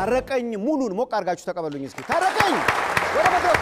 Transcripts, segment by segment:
ታረቀኝ ሙሉን ሞቅ አድርጋችሁ ተቀበሉኝ እስኪ። ታረቀኝ ወደ መድረኩ።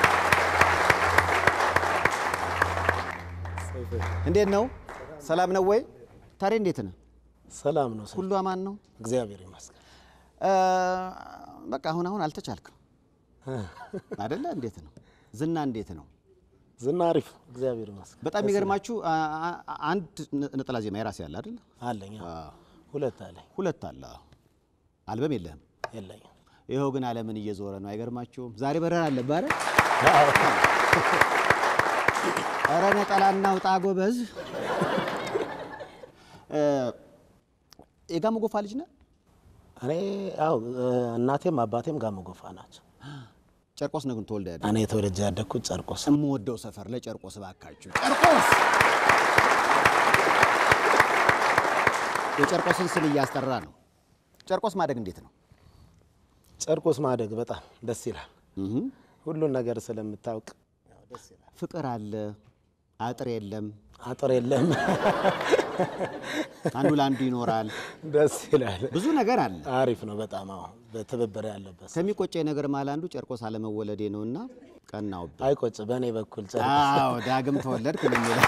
እንዴት ነው? ሰላም ነው ወይ? ታሬ እንዴት ነህ? ሰላም ነው። ሁሉ አማን ነው? እግዚአብሔር ይመስገን። እ፣ በቃ አሁን አሁን አልተቻልክም አይደለ? እንዴት ነው ዝና? እንዴት ነው? ዝና አሪፍ፣ እግዚአብሔር ይመስገን። በጣም የሚገርማችሁ አ- አ- አንድ ነ- ነጠላ ዜማ የራሴ ያለ አይደለ? አለኝ፣ አዎ። ሁለት አለኝ፣ ሁለት አለ። አልበም የለህም። የለኝም። ይኸው ግን ዓለምን እየዞረ ነው። አይገርማችሁም? ዛሬ በረራ አለብህ አይደል? ኧረ ነጠላ እናውጣ ጎበዝ። እ፣ የጋሞ ጎፋ ልጅ ነህ? እኔ ያው እናቴም አባቴም ጋሞ ጎፋ ናቸው። ጨርቆስ ነው ግን ተወልደህ ያደግህ? እኔ ተወልጄ ያደግኩት ጨርቆስ። የምወደው ሰፈር ለጨርቆስ እባካችሁ፣ ጨርቆስ የጨርቆስን ስም እያስጠራ ነው። ጨርቆስ ማደግ እንዴት ነው? ጨርቆስ ማደግ በጣም ደስ ይላል። ሁሉን ነገር ስለምታውቅ ያው ደስ ይላል። ፍቅር አለ፣ አጥር የለም፣ አጥር የለም፣ አንዱ ለአንዱ ይኖራል። ደስ ይላል። ብዙ ነገር አለ። አሪፍ ነው በጣም አዎ። በትብብር ያለበት ከሚቆጨኝ ነገር መሀል አንዱ ጨርቆስ አለመወለዴ ነውና ቀናውብህ። አይቆጭ። በእኔ በኩል ጨርቆስ አዎ ዳግም ተወለድክ ነው የሚለው።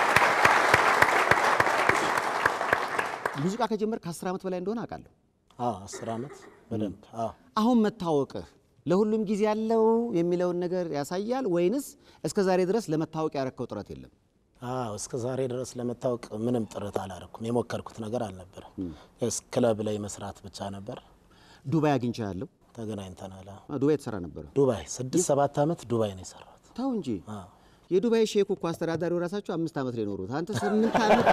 ሙዚቃ ከጀመር ከአስር ዓመት በላይ እንደሆነ አውቃለሁ። አዎ፣ አስር ዓመት በደንብ አዎ። አሁን መታወቅህ ለሁሉም ጊዜ ያለው የሚለውን ነገር ያሳያል ወይንስ እስከ ዛሬ ድረስ ለመታወቅ ያረከው ጥረት የለም? አዎ እስከ ዛሬ ድረስ ለመታወቅ ምንም ጥረት አላረኩም። የሞከርኩት ነገር አልነበረም። ስ ክለብ ላይ መስራት ብቻ ነበር። ዱባይ አግኝቻለሁ። ተገናኝተናል። አዎ። አ፣ ዱባይ የተሰራ ነበረ። ዱባይ ስድስት ሰባት ዓመት ዱባይ ነው የሰራሁት። ታው እንጂ አዎ። የዱባይ ሼክ እኮ አስተዳዳሪው ራሳቸው አምስት ዓመት ላይ ኖሩት። አንተ ስምንት ዓመት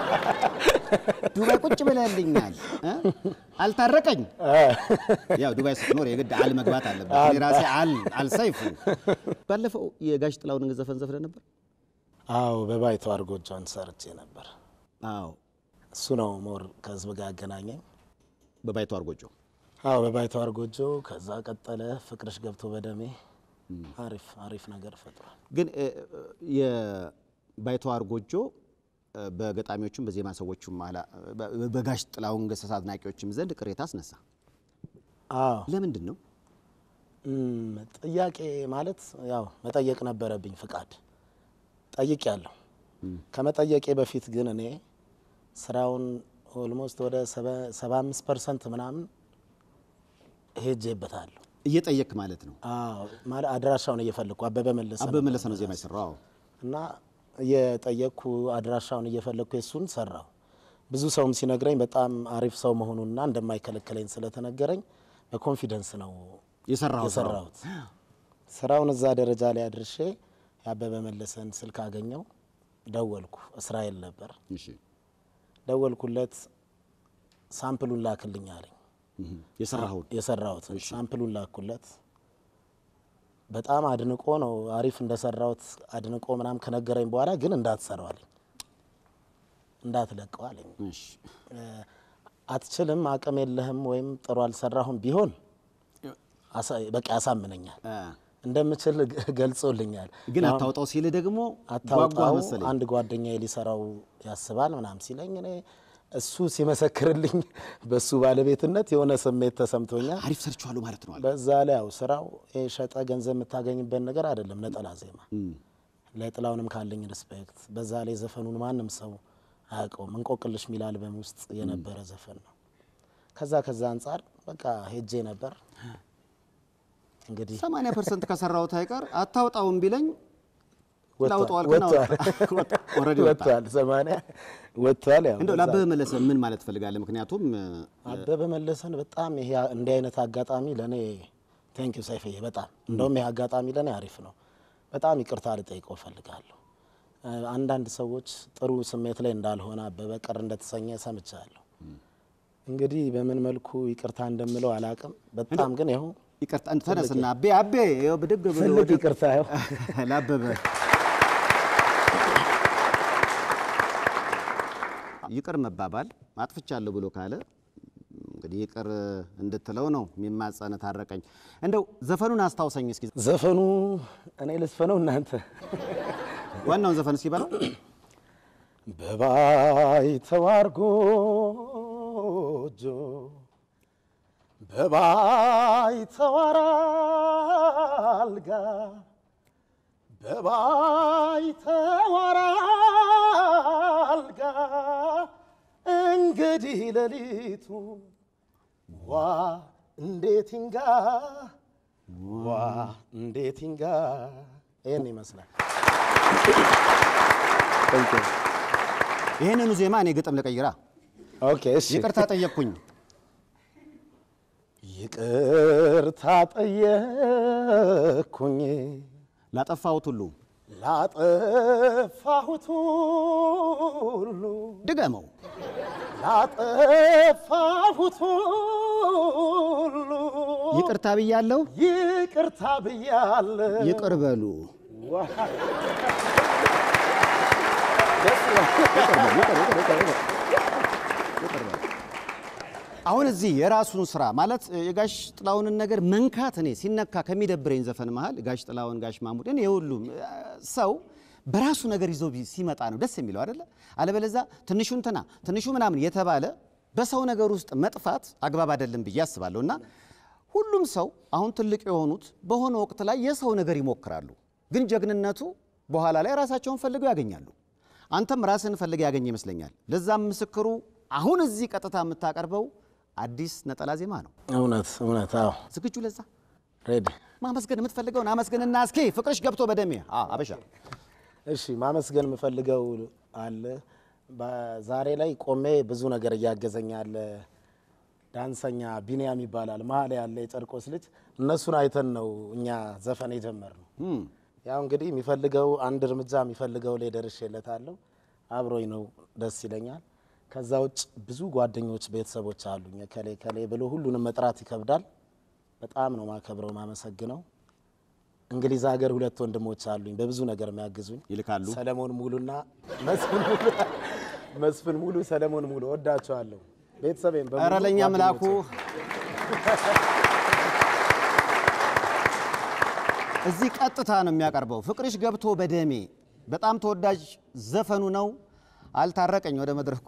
ዱባይ ቁጭ ብለህልኛል እ? አልታረቀኝ። ያው ዱባይ ስትኖር የግድ አል መግባት አለበት። እኔ ራሴ አል አልሰይፉ ባለፈው የጋሽ ጥላሁንን ዘፈን ዘፍነህ ነበር። አዎ በባይተዋር ጎጆን ሰርቼ ነበር። አዎ እሱ ነው ሞር ከህዝብ ጋር ያገናኘኝ። በባይተዋር ጎጆ አዎ በባይተዋር ጎጆ። ከዛ ቀጠለ ፍቅርሽ ገብቶ በደሜ። አሪፍ አሪፍ ነገር ፈጥሯል። ግን እ፣ እ፣ የባይተዋር ጎጆ እ፣ በገጣሚዎቹም በዜማ ሰዎቹም ማላ በ- በጋሽ ጥላሁን ገሰሰ አድናቂዎችም ዘንድ ቅሬታ አስነሳ። አዎ ለምንድን ነው? እም፣ ጥያቄ ማለት ያው መጠየቅ ነበረብኝ ፍቃድ ጠይቅ ያለሁ ከመጠየቄ በፊት ግን እኔ ስራውን ኦልሞስት ወደ ሰባ አምስት ፐርሰንት ምናምን ሄጄበታለሁ። እየጠየክ ማለት ነው። አዎ ማለት አድራሻውን እየፈለግኩ አበበ መለሰ አበበ መለሰ ነው ዜማ የሰራው። እና እየጠየቅኩ አድራሻውን እየፈለግኩ የሱን ሰራው። ብዙ ሰውም ሲነግረኝ በጣም አሪፍ ሰው መሆኑንና እንደማይከለክለኝ ስለተነገረኝ በኮንፊደንስ ነው የሰራው የሰራሁት። ስራውን እዛ ደረጃ ላይ አድርሼ የአበበ መለሰን ስልክ አገኘው፣ ደወልኩ። እስራኤል ነበር። እሺ ደወልኩለት፣ ሳምፕሉን ላክልኝ አለኝ። የሰራውን የሰራሁት ሳምፕሉን ላኩለት። በጣም አድንቆ ነው አሪፍ እንደሰራሁት አድንቆ ምናምን ከነገረኝ በኋላ ግን እንዳትሰራው አለኝ፣ እንዳትለቀው አለኝ። እሺ አትችልም፣ አቅም የለህም ወይም ጥሩ አልሰራሁም ቢሆን አሳ- በቃ ያሳምነኛል። አ፣ እንደምችል ግ- ገልጾልኛል። ግን አሁን አታውጣው ሲል ደግሞ ጓጓ አታውጣው መሰለኝ። አንድ ጓደኛ ሊሰራው ያስባል ምናምን ሲለኝ እኔ እሱ ሲመሰክርልኝ በሱ ባለቤትነት የሆነ ስሜት ተሰምቶኛል። አሪፍ ሰርቼዋለሁ ማለት ነው አለ። በዛ ላይ ያው ስራው ይሄ ሸጠ ገንዘብ የምታገኝበት ነገር አይደለም። ነጠላ ዜማ ለጥላውንም ካለኝ ሪስፔክት፣ በዛ ላይ ዘፈኑን ማንም ሰው አያውቀውም። እንቆቅልሽ ሚል አልበም ውስጥ የነበረ ዘፈን ነው። ከዛ ከዛ አንጻር በቃ ሄጄ ነበር እንግዲህ 80 ፐርሰንት ከሰራሁት አይቀር አታውጣውም ቢለኝ ላውጣዋል ወጥቷል ግን ኦልሬዲ ወጣ። ወጥቷል፣ ሰማንያ ወጥቷል። ያው እንደው በዛ ለአበበ መለሰ ምን ማለት ፈልጋለህ? ምክንያቱም እ፣ አበበ መለሰን በጣም ይሄ እንዲህ አይነት አጋጣሚ ለእኔ ቴንክ ዩ ሰይፍዬ፣ በጣም እንደውም ይሄ አጋጣሚ ለእኔ አሪፍ ነው። በጣም ይቅርታ ልጠይቀው እፈልጋለሁ። እ፣ አንዳንድ ሰዎች ጥሩ ስሜት ላይ እንዳልሆነ አበበ ቅር እንደተሰኘ ሰምቻለሁ። እንግዲህ በምን መልኩ ይቅርታ እንደምለው አላቅም። በጣም ግን ይኸው ይቅርታ ተነስና አቤ አቤ ይኸው ብድግ ብሎ ትልቅ ወደ- ይቅርታ ይኸው ለአበበ ይቅር መባባል አጥፍቻለሁ ብሎ ካለ እንግዲህ ይቅር እንድትለው ነው የሚማጸን። ታረቀኝ እንደው ዘፈኑን አስታውሰኝ እስኪ። ዘፈኑ እኔ ልስፈነው እናንተ ዋናውን ዘፈን እስኪ በለው። በባይተዋር ጎጆ በባይተዋር አልጋ በባይተዋር አልጋ እንግዲህ ሌሊቱ ዋ እንዴት ይንጋ ዋ እንዴት ይንጋ። ይህን ይመስላል። ይህንኑ ዜማ እኔ ግጥም ልቀይራ። ኦኬ እሺ። ይቅርታ ጠየቅኩኝ። ይቅርታ ጠየቅኩኝ ላጠፋሁት ሁሉ ላጠፋሁት ሁሉ ድገመው። ላጠፋሁት ሁሉ ይቅርታ ብያለሁ። ይቅርታ ብያለሁ። ይቅር በሉ። ዋ- ደስ ይላል። አሁን እዚህ የራሱን ስራ ማለት የጋሽ ጥላሁንን ነገር መንካት እኔ ሲነካ ከሚደብረኝ ዘፈን መሀል ጋሽ ጥላሁን፣ ጋሽ ማሙድ እኔ የሁሉም ሰው በራሱ ነገር ይዞ ቢ- ሲመጣ ነው ደስ የሚለው አይደለ? አለበለዛ ትንሹ እንትና ትንሹ ምናምን የተባለ በሰው ነገር ውስጥ መጥፋት አግባብ አይደለም ብዬ አስባለሁ። እና ሁሉም ሰው አሁን ትልቅ የሆኑት በሆነ ወቅት ላይ የሰው ነገር ይሞክራሉ፣ ግን ጀግንነቱ በኋላ ላይ ራሳቸውን ፈልገው ያገኛሉ። አንተም ራስን ፈልገህ ያገኘ ይመስለኛል። ለዛም ምስክሩ አሁን እዚህ ቀጥታ የምታቀርበው አዲስ ነጠላ ዜማ ነው። እውነት እውነት። አዎ ዝግጁ? ለዛ ሬዲ። ማመስገን የምትፈልገውን አመስግንና እስኪ ፍቅርሽ ገብቶ በደሜ አ- አበሻ እሺ ማመስገን የምፈልገው አለ። በዛሬ ላይ ቆሜ ብዙ ነገር እያገዘኝ ያለ ዳንሰኛ ቢንያም ይባላል። መሀል ያለ የጨርቆስ ልጅ እነሱን አይተን ነው እኛ ዘፈን የጀመርነው። እም፣ ያው እንግዲህ የሚፈልገው አንድ እርምጃ የሚፈልገው ላይ ደርሼለታለሁ። አብሮኝ ነው፣ ደስ ይለኛል። ከዛ ውጭ ብዙ ጓደኞች፣ ቤተሰቦች አሉኝ። ከሌ ከሌ ብሎ ሁሉንም መጥራት ይከብዳል። በጣም ነው ማከብረው ማመሰግነው። እንግሊዝ ሀገር ሁለት ወንድሞች አሉኝ በብዙ ነገር የሚያግዙኝ ይልካሉ። ሰለሞን ሙሉና መስፍን ሙሉ መስፍን ሙሉ፣ ሰለሞን ሙሉ ወዳቸዋለሁ። ቤተሰቤን በሙሉ ኧረ ለእኛ ምላኩ ጓደኞቼ። እዚህ ቀጥታ ነው የሚያቀርበው። ፍቅርሽ ገብቶ በደሜ በጣም ተወዳጅ ዘፈኑ ነው። አልታረቀኝ ወደ መድረኩ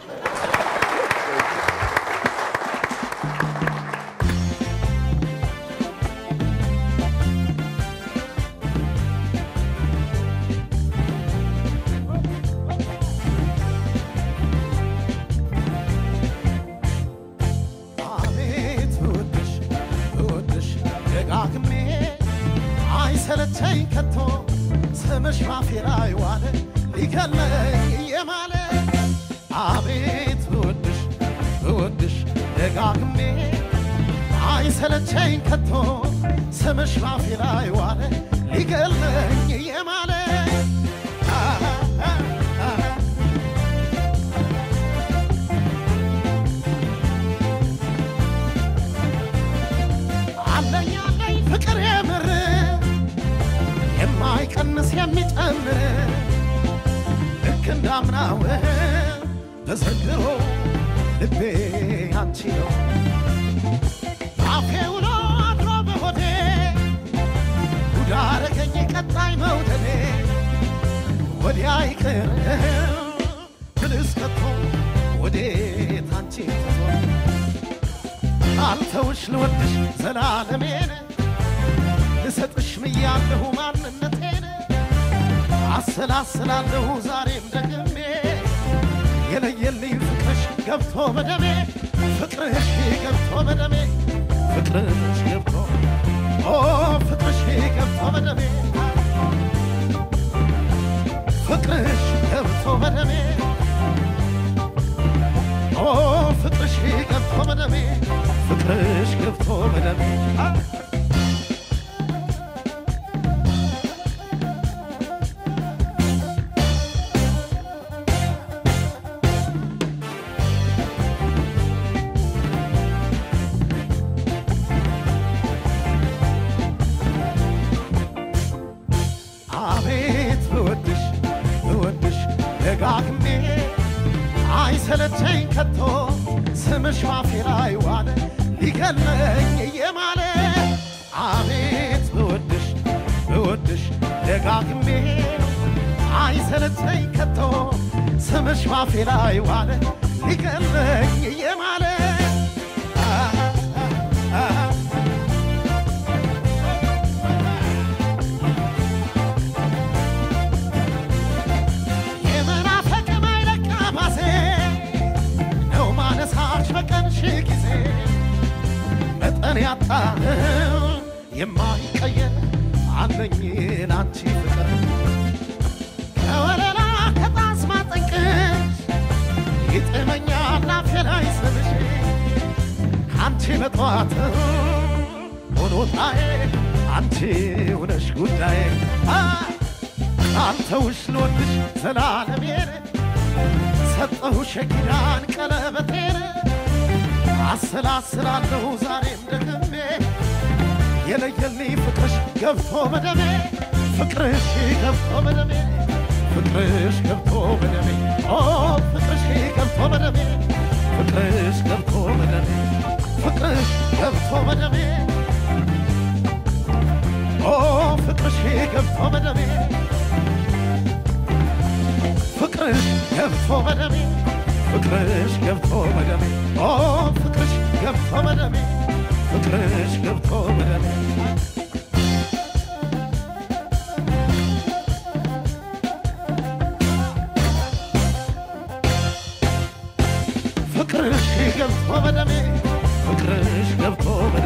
አቤት ብወድሽ ብወድሽ ደጋግሜ አይሰለቸኝ ከቶ ስምሽ ባፌ ላይ ዋለ ሊገለኝ የማለ አቤት ብወድሽ ብወድሽ ደጋግሜ አይሰለቸኝ ከቶ ስምሽ ባፌ ላይ ዋለ ሊገለኝ የማለ አሃ አሃ አለኝ አለኝ ፍቅር የምር የማይቀንስ የሚጨምር ልክ እንዳምናው ተዘንድሮ ልቤ አንቺ ነው አፌ ውሎ አድሮ በሆዴ ጉዳ አረገኝ ቀጣይ መውደዴ ወዲያ ይቅር ብልስ ከቶ ወዴት አንቺ ትቶ አልተውሽ ልወድሽ ዘላለሜን ልሰጥሽ ምያለሁ ማንነቴን አሰላስላለሁ ዛሬም ደግሜ የለየልኝ ፍቅርሽ ገብቶ በደሜ ፍቅርሽ ገብቶ በደሜ ፍቅርሽ ገብቶ ኦ ፍቅርሽ ገብቶ በደሜ ፍቅርሽ ገብቶ በደሜ ኦ ፍቅርሽ ገብቶ በደሜ ፍቅርሽ ገብቶ በደሜ አቤት ብወድሽ ብወድሽ ደጋግሜ አይሰለቸኝ ከቶ ስምሽ ባፌ ላይ ዋለ ሊገለኝ የማለ አቤት ብወድሽ ብወድሽ ደጋግሜ አይሰለቸኝ ከቶ ስምሽ ባፌ ላይ ዋለ ሊገለኝ የማለ ቀን ያጣ የማይቀየር አለኝ ላንቺ ፍቅር ከወለላ ከጣስማ ጠንቅሽ ይጥመኛል ናፌ ላይ ስምሽ አንቺ በጠዋት ሆኖታዬ አንቺ ውነሽ ጉዳዬ አንተውሽ ልወድሽ ዘላለሜን ሰጠሁሽ የኪዳን ቀለበቴን አሰላስላለሁ ዛሬም ደግሜ የለየልኝ ፍቅርሽ ገብቶ በደሜ ፍቅርሽ ገብቶ በደሜ ፍቅርሽ ገብቶ በደሜ ኦ ፍቅርሽ ገብቶ በደሜ ፍቅርሽ ገብቶ በደሜ ፍቅርሽ ገብቶ በደሜ ኦ ፍቅርሽ ገብቶ በደሜ ፍቅርሽ ገብቶ በደሜ ፍቅርሽ ገብቶ በደሜ ኦ ፍቅርሽ ገብቶ በደሜ ፍቅርሽ ገብቶ በደሜ ፍቅርሽ ገብቶ በደሜ ፍቅርሽ ገብቶ